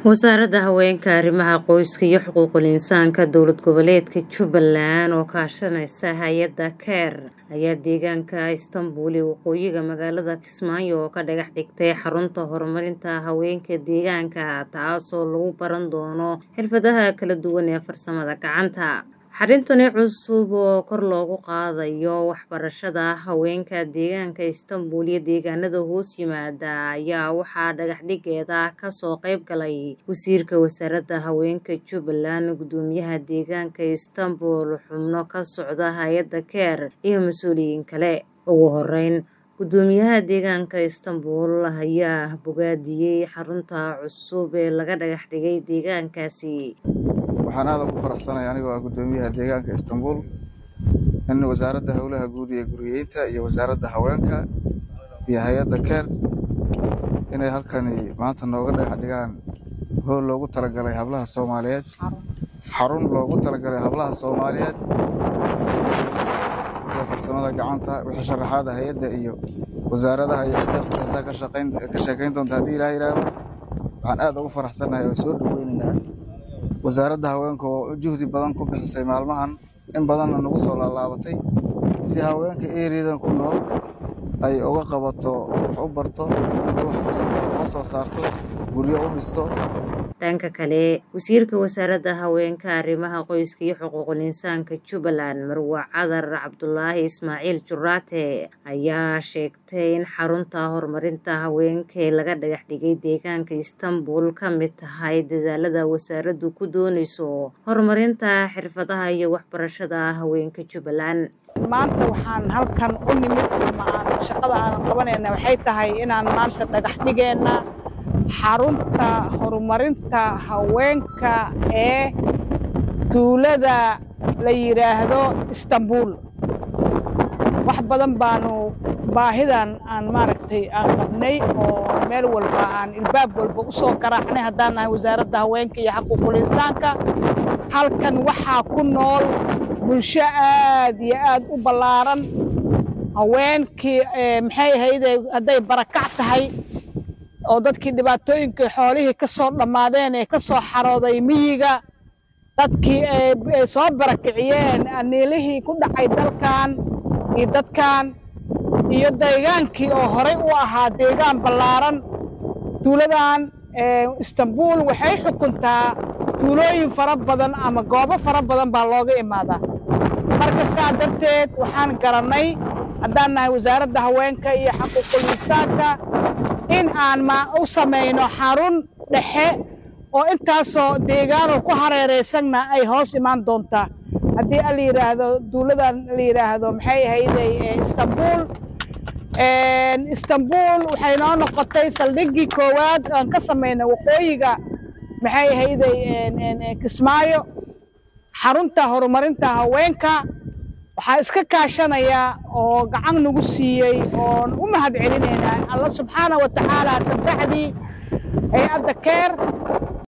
wasaaradda haweenka arrimaha qoyska iyo xuquuqul insaanka dowlad goboleedka jubbaland oo kaashanaysa hay-adda keer ayaa deegaanka istanbul ee waqooyiga magaalada kismaayo oo ka dhagax dhigtay xarunta horumarinta haweenka deegaanka taasoo lagu baran doono xirfadaha kala duwan ee farsamada gacanta xarintani cusub oo kor loogu qaadayo waxbarashada haweenka deegaanka istanbul iyo deegaanada hoos yimaada ayaa waxaa dhagaxdhigeeda kasoo qayb galay wasiirka wasaaradda haweenka jubbaland gudoomiyaha deegaanka istanbul xubno ka socda hay-adda keer iyo mas-uuliyiin kale ugu horeyn gudoomiyaha deegaanka istanbul ayaa bogaadiyey xarunta cusub ee laga dhagax dhigay deegaankaasi waxaan aad ugu faraxsanay anigoo ah gudoomiyaha deegaanka istanbul in wasaaradda howlaha guud iyo guriyeynta iyo wasaaradda haweenka iyo hay-adda keer inay halkani maanta nooga dhagax dhigaan hool loogu talagalay hablaha soomaaliyeed xarun loogu talagalay hablaha soomaaliyeed sida farsamada gacanta wixii sharaxaada hay-adda iyo wasaaradaha iyo cidda khusaysaa ka sheekayn doonta haddii ilaah yidhaahdo waxaan aad ugu faraxsannahay oo soo dhoweynaynaa wasaaradda haweenka oo juhdi badan ku bixisay maalmahan in badanna nagu soo laalaabatay si haweenka eeriyadan ku nool ay uga qabato wax u barto wax fursada uga soo saarto guryo u dhisto dhanka kale wasiirka wasaaradda haweenka arrimaha qoyska iyo xuquuqul insaanka jubbaland marwa cadar cabdulaahi ismaaciil juraate ayaa sheegtay in xarunta horumarinta haweenka ee laga dhagax dhigay deegaanka istanbul ka mid tahay dadaalada wasaaraddu ku doonayso horumarinta xirfadaha iyo waxbarashada haweenka jubbaland maanta waxaan halkan u nimid ama aan shaqada aan qabanayna waxay tahay inaan maanta dhagax dhigeenna xarunta horumarinta haweenka ee duulada la yidhaahdo istanbul wax badan baanu baahidan aan maaragtay aan qabnay oo meel walba aan ilbaab walba u soo garaacnay haddaan nahay wasaaradda haweenka iyo xaquuqul insaanka halkan waxaa ku nool bulsho aad iyo aad u ballaaran haweenkii maxay ahayde hadday barakac tahay oo dadkii dhibaatooyinkii xoolihii ka soo dhammaadeen ee ka soo xarooday miyiga dadkii ay soo barakiciyeen aniilihii ku dhacay dalkan iyo dadkan iyo deegaankii oo horey u ahaa deegaan ballaaran duuladan istanbul waxay xukuntaa duulooyin fara badan ama goobo fara badan baa looga imaadaa marka saa darteed waxaan garannay haddaan nahay wasaaradda haweenka iyo xaquuqul insaanka in aan u samayno xarun dhexe oo intaasoo deegaanoo ku hareeraysanna ay hoos imaan doontaa haddii a la yidhaahdo duuladan la yidhaahdo maxay ahayday istanbul istanbul waxay noo noqotay saldhiggii koowaad aan ka samayna waqooyiga maxay ahayday kismaayo xarunta horumarinta haweenka waxaa iska kaashanaya oo gacan nagu siiyey oon u mahad celinaynaa alla subxaana wa tacaala kabacdii hay-adda keer